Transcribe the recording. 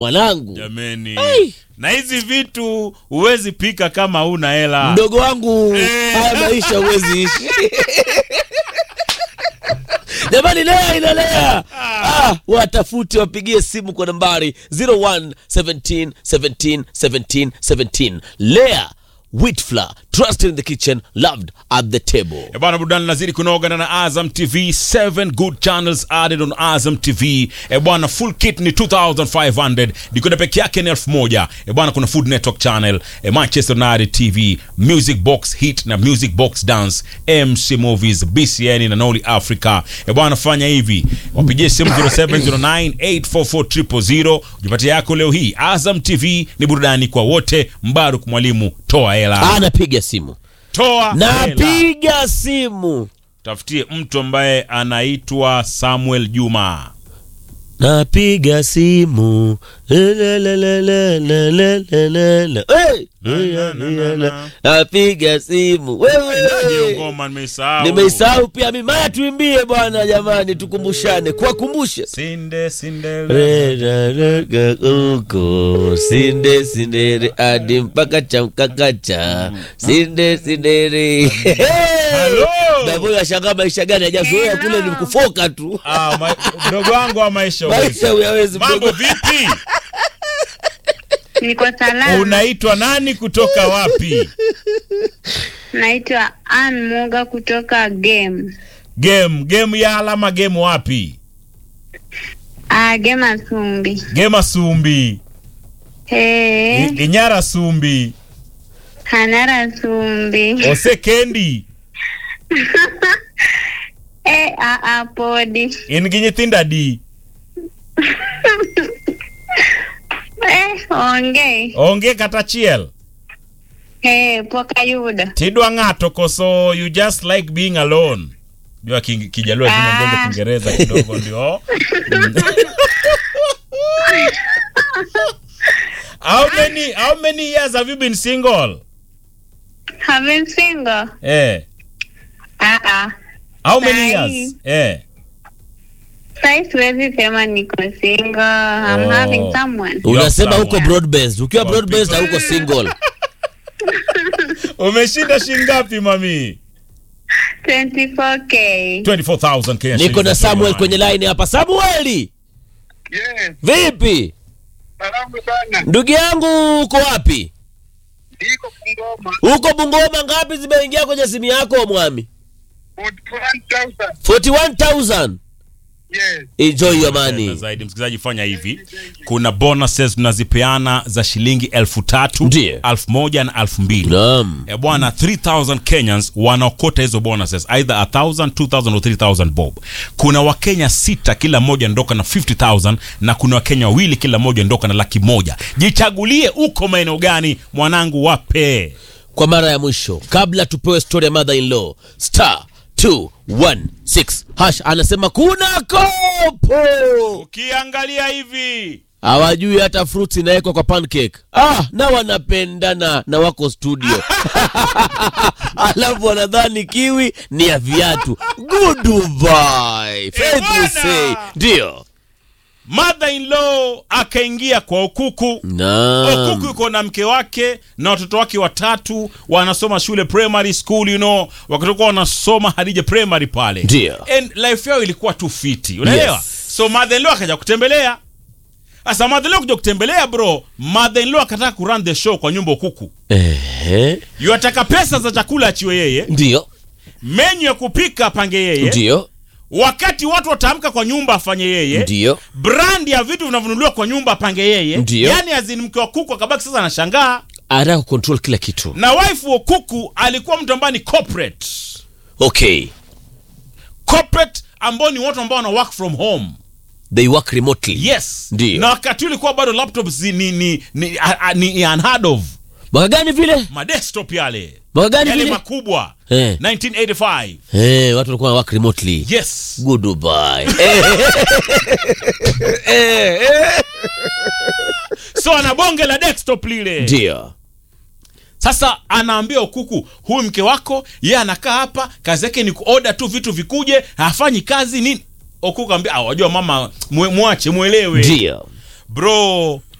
mwanangu jameni Ai. na hizi vitu huwezi pika kama huna hela mdogo wangu Eh. haya maisha huwezi ishi jamani lea inalea ah, watafute wapigie simu kwa nambari 01 17 17 17 17 lea witfla trusted in the kitchen loved at the table Eh, bwana burudani nazidi kunoga na Azam TV 7 good channels added on Azam TV e bwana full kit ni 2500 dikoda peke yake ni 1000 e bwana kuna Food Network channel e Manchester United TV Music Box Hit na Music Box Dance MC Movies BCN na Noli Africa e bwana fanya hivi wapigie simu 0709844000 ujipatie yako leo hii Azam TV ni burudani kwa wote Mbaruk mwalimu toa hela anapiga simu toa hela napiga simu tafutie mtu ambaye anaitwa Samuel Juma. napiga simu Lelelelelelelelele. Hey! Na, na, na, na. napiga simu Hiyo wewe ngoma nimeisahau. nimeisahau pia mimi maya tuimbie bwana jamani tukumbushane kuwakumbushe Sinde sinde. Reraraka uko sinde sindere hadi mpaka cha mkakacha sinde sindere Hello. Daboyo ashangaa maisha gani hajazoea kule ni kufoka tu Ah, ma- mdogo wangu wa maisha maisha huwezi. huyawezi Mambo mdogo vipi? Niko salama. Unaitwa nani kutoka wapi? Naitwa Ann Muga kutoka game. Game, game ya alama game wapi? Ah, game Asumbi. Game Asumbi. Hey, I- Inyara Sumbi. Hanara Sumbi. Osekendi. Eh, a a podi. In gi nyithinda di. Eh, onge. Onge kata chiel. Eh, poka yuda. Tidwa ng'ato koso you just like being alone. Jua king- kijaluo lazima Ah. mbonge Kiingereza kidogo ndio. how many how many years have you been single? Having single. Eh. Ah ah. How many Sahi. years? Eh. Sai siwezi sema niko single. I'm Oh. having someone. unasema Sawa. huko broad based ukiwa Kwa broad based pipa. hauko single Umeshinda shingapi mami? 24k. 24,000 Kenya niko shillings na za samuel Tanzania. kwenye line hapa samueli Yes, vipi salamu sana. ndugu yangu uko wapi Niko Bungoma. huko bungoma ngapi zimeingia kwenye simu yako mwami 41,000. 41000 Yes. enjoy your Na money zaidi msikilizaji fanya hivi kuna bonuses tunazipeana za shilingi elfu tatu Ndiyo. elfu moja na elfu mbili naam e bwana 3000 kenyans wanaokota hizo bonuses either 1000 2000 or 3000 bob kuna wakenya sita kila mmoja ndoka na 50000 na kuna wakenya wawili kila mmoja ndoka na laki moja jichagulie uko maeneo gani mwanangu wape kwa mara ya mwisho kabla tupewe story ya mother in law star 216 hash anasema kuna kopo ukiangalia hivi hawajui hata fruits inawekwa kwa pancake ah, na wanapendana na wako studio alafu wanadhani kiwi ni ya viatu goodbye faith bwana. we say ndio mother in law akaingia kwa okuku okuku naam yuko na mke wake na watoto wake watatu wanasoma shule primary school you know wakatokuwa wanasoma hadija primary pale Ndio. and life yao ilikuwa tu fiti unaelewa Yes. so mother in law akaja kutembelea sasa mother in law kuja kutembelea bro mother in law akataka kurun the show kwa nyumba okuku Ehe, yuataka pesa za chakula achiwe yeye ndio menyu ya kupika apange yeye ndio wakati watu wataamka kwa nyumba afanye yeye ndio brand ya vitu vinavyonunuliwa kwa nyumba apange yeye Ndio. yani azini mke wa kuku akabaki sasa anashangaa anataka kucontrol kila kitu na wife wa kuku alikuwa mtu ambaye ni corporate okay corporate ambao ni watu ambao wana work from home they work remotely yes Ndio. na wakati ulikuwa bado laptops ni ni ni, a, a, ni unheard of mwaka gani vile madesktop yale mwaka gani yale vile makubwa Eh. 1985 Eh, watu walikuwa work remotely yes goodbye Eh, eh, eh. so ana bonge la desktop lile ndio sasa anaambia ukuku huyu mke wako ye anakaa hapa kazi yake ni kuoda tu vitu vikuje hafanyi kazi nini okuku ambia "Ah, wajua mama mwe- mwache mwelewe ndio bro